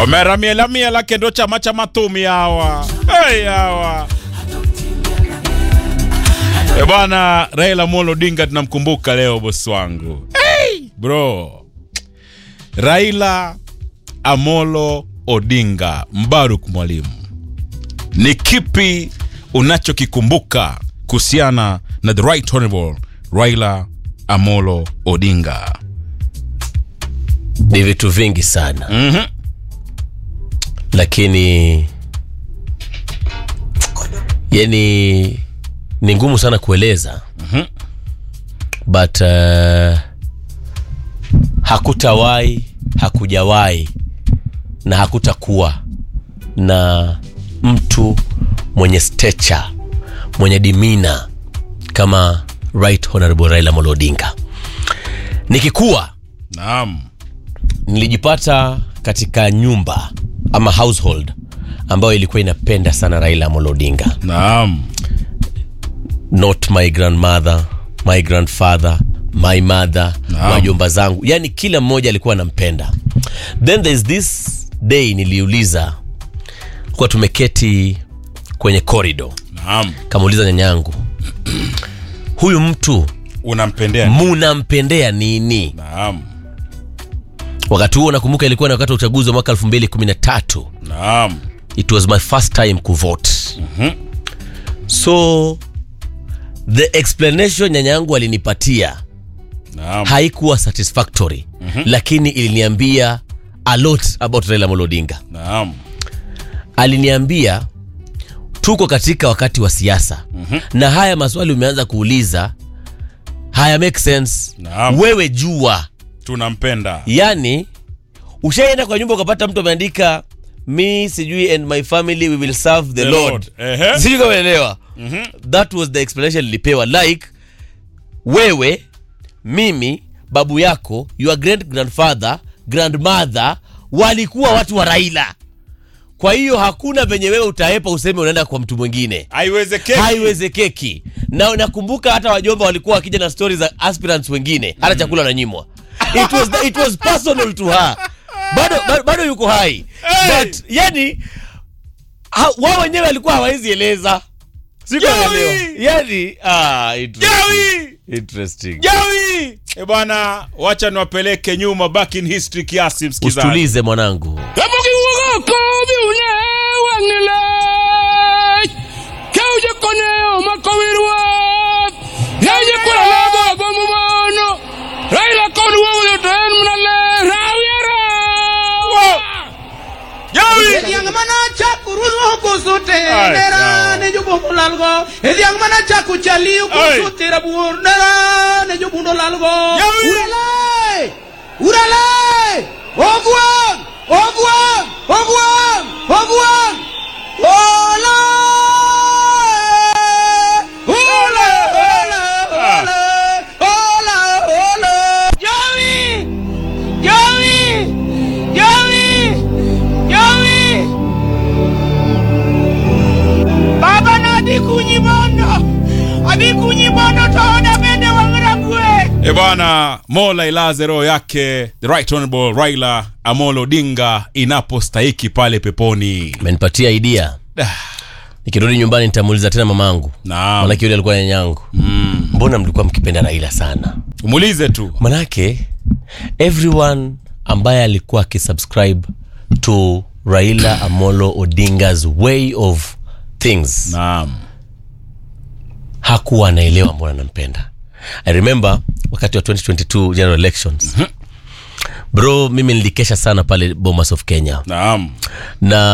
omeramiela kendo chama cha matumi hawa hey, hawa e bwana Raila Amolo Odinga tunamkumbuka leo bosi wangu hey, bro Raila Amolo Odinga Mbaruk Mwalimu ni kipi unachokikumbuka kuhusiana na the right honorable Raila Amolo Odinga ni vitu vingi sana mm-hmm. lakini yani ni ngumu sana kueleza Mhm. but uh, hakutawahi hakujawahi na hakutakuwa na mtu mwenye stature mwenye dimina kama right honorable raila Amolo Odinga nikikuwa Naam. nilijipata katika nyumba ama household ambayo ilikuwa inapenda sana Raila Amolo Odinga, Naam. not my grandmother, my grandfather, my mother, Naam. wajomba zangu, yani kila mmoja alikuwa anampenda. Then there's this day niliuliza, kuwa tumeketi kwenye corridor, Naam. kamuuliza nyanyangu, huyu mtu Unampendea? munampendea nini? Naam. Wakati huo nakumbuka ilikuwa ni wakati wa uchaguzi wa mwaka 2013 Naam. it was my first time kuvote so the explanation nyanya yangu alinipatia Naam. haikuwa satisfactory lakini iliniambia a lot about Raila Amolo Odinga Naam. aliniambia tuko katika wakati wa siasa na haya maswali umeanza kuuliza haya make sense Naam. wewe jua Tunampenda. yani ushaenda kwa nyumba ukapata mtu ameandika me sijui and my family we will serve the, The lord, Lord. Ehe. sijui kama unaelewa that was the explanation nilipewa like wewe mimi babu yako your great grandfather grandmother walikuwa watu wa raila kwa hiyo hakuna venye wewe utaepa useme unaenda kwa mtu mwingine Haiwezekani. haiwezekeki na nakumbuka hata wajomba walikuwa wakija na stori za aspirants wengine hata chakula wananyimwa it was, it was personal to her bado, bado, bado yuko hai Hey! but yani ha, wao wenyewe walikuwa hawawezi eleza sikuelewa Yawi! yani ah, interesting. Jawi! interesting Jawi! E bwana, wacha niwapeleke nyuma back in history kiasi msikizaji. usitulize mwanangu Jawi! Ediang mana chaku rudo kusute Ay, nera no. ne jubo mulalgo Ediang mana chaku chali Ay. kusute rabur nera ne jubo mulalgo Yawi. Uralay Uralay Ogwan Ogwan Ogwan Ogwan Ola Ola Ola Ola Ola Ola Yawi Yawi Yawi Yawi Baba na adhi kunyi mondo adhi kunyi mondo to oda bende wang'ragwe E bwana, Mola ilaze roho yake the right honorable Raila Amolo Odinga inapostahiki pale peponi. amenipatia idea nikirudi nyumbani nitamuuliza tena mamangu Naam. manake yule alikuwa nyanyangu mm. mbona mlikuwa mkipenda raila sana Umuulize tu. manake everyone ambaye alikuwa akisubscribe to raila amolo odingas way of things Naam. hakuwa anaelewa mbona nampenda i remember wakati wa 2022 general elections bro mimi nilikesha sana pale bomas of kenya Naam. na